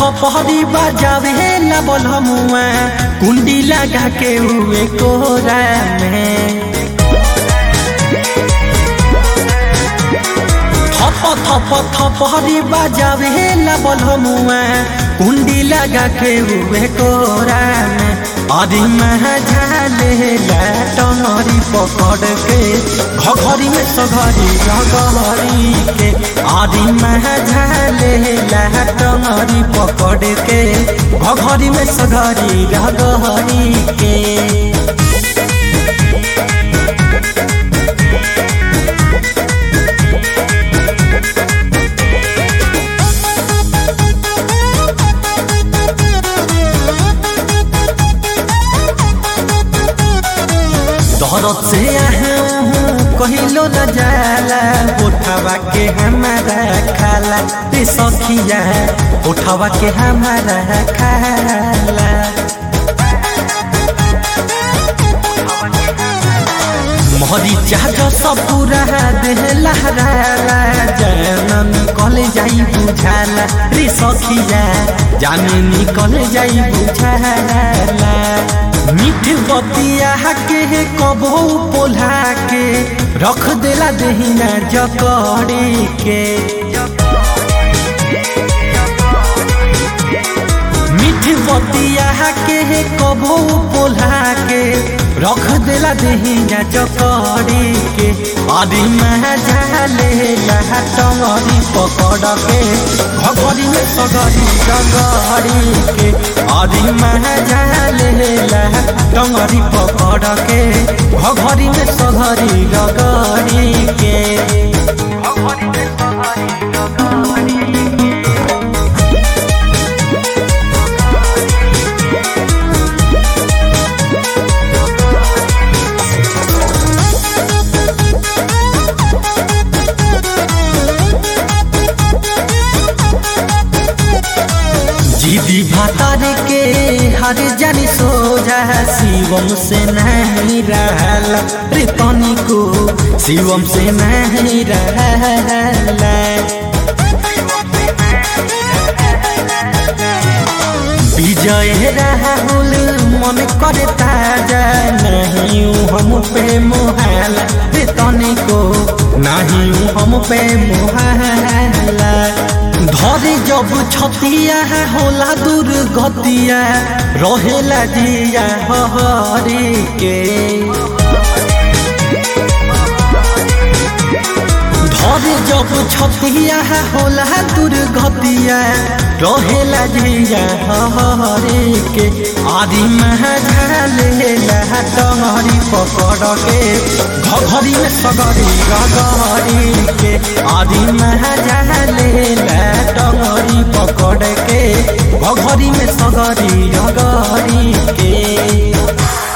थपहरी बजावे ला बलमुआ कुंडी लगा के हुए कोरा में थप थप थपहरी बजावे ला बलमुआ कुंडी लगा के हुए कोरा में अरे झाले ला टंगरी पकड़ के घघरी में सघरी घघरी के अरे झाले ला टंगरी पकड़ के घघरी में सघरी घघरी के दौरत से कहिलो न जाला उठावा के हमारा खाला रे सखिया उठावा के हमारा खाला मोहरी चाहत सब पूरा देह लहराला जान निकल जाई बुझाला रे सखिया जाने निकल जाई बुझाला मीठ बतिया के कबो पोल्हा के रख देला दहिना जकड़ी के मीठ बतिया के कबो पोल्हा के रख देला दहिना जकड़ी के अरे झाले लहा टंगरी पकड़ के घगरी में सगरी जगरी के अरे झाले लहा टंगरी पकड़ के घगरी में सगरी जगरी के घगरी में सगरी जगरी जीदी भातार के हर जानी सोझा शिवम से नहीं रहला रे तनी को शिवम से नहीं रहला विजय राहुल मन करे ताजा नहीं हम पे मोहला रे तनी को नहीं हम पे मोहला धरे जब छतिया होला दुर्गतिया रहेला जिया हरी के धरे जब छतिया होला दुर्गतिया रहेला जिया हरी के आदि महाले टंगरी पकड़ के घघरी में सगरी गगरी के आदि महाले टंगरी पकड़ के घघरी में सगरी गगरी के